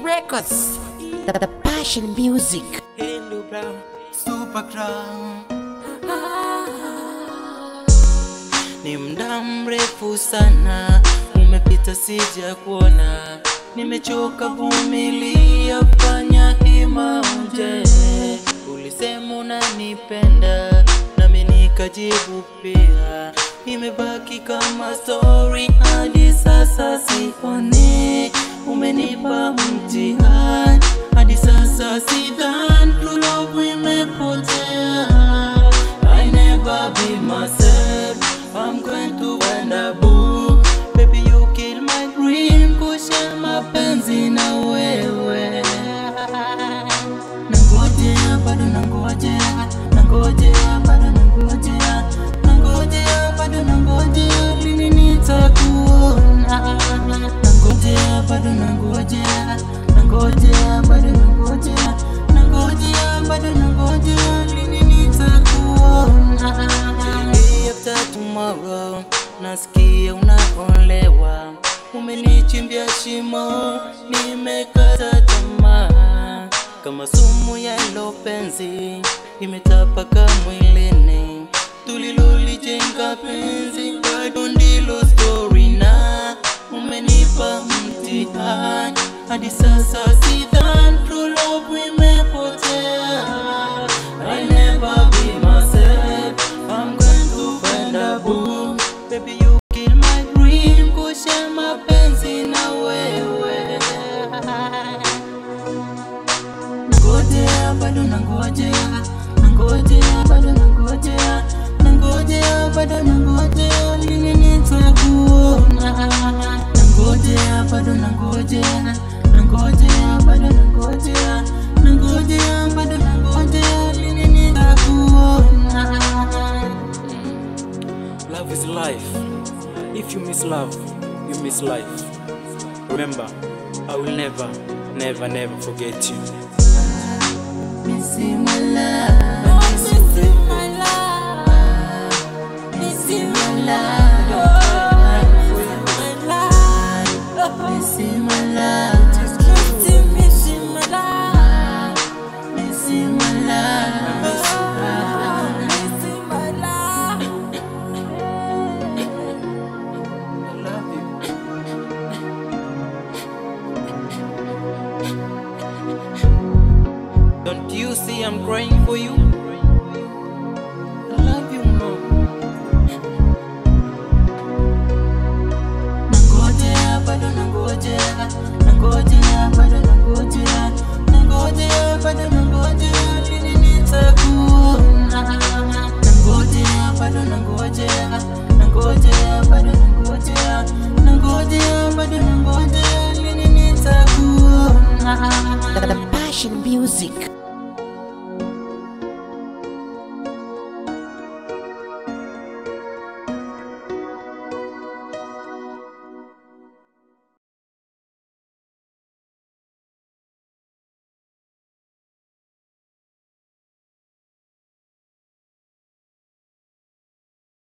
Records, the, the passion music. Hello Brown, Super Crown. Ni muda mrefu sana umepita, sija kuona, nimechoka vumilia, fanya hima uje. Ulisema unanipenda nami nikajibu pia, imebaki kama story hadi sasa sione. Umenipa mtihani hadi sasa sidhani, true love imepotea. I never be myself. I'm going to end up boo. Baby, you kill my dream. Kusha mapenzi na wewe. Nangojea bado nangojea, nangojea bado nangojea, nangojea bado nangojea, lini nitakuona? Nangojea bado nangojea, nangojea bado nangojea, nangojea bado nangojea, lini nitakuona? Day after tomorrow, nasikia unaolewa, umenichimbia shimo, nimekata tamaa kama sumu ya hilo penzi imetapaka mwilini, tulilolijenga penzi bado ndilo story, na umenipa mtihani hadi sasa sidhani true love imepotea. I never be myself, I'm going to find a boo. Baby you kill my dream, kusha mapenzi na wewe Nangojea bado nangojea, nangojea bado nangojea, nangojea bado nangojea, lini nitakuona? Nangojea bado nangojea, nangojea bado nangojea, nangojea bado nangojea, lini nitakuona? Love is life. If you miss love, you miss life. Remember, I will never, never, never forget you. Missing my love, missing my love, missing my love, missing my love, missing my love, missing my love, missing my love. I love you. Don't you see I'm crying for you? I love you more. Nangojea bado nangojea, nangojea bado nangojea, nangojea bado nangojea, lini nitakuona? Nangojea bado nangojea, nangojea bado nangojea, nangojea bado nangojea, lini nitakuona? The, the passion music.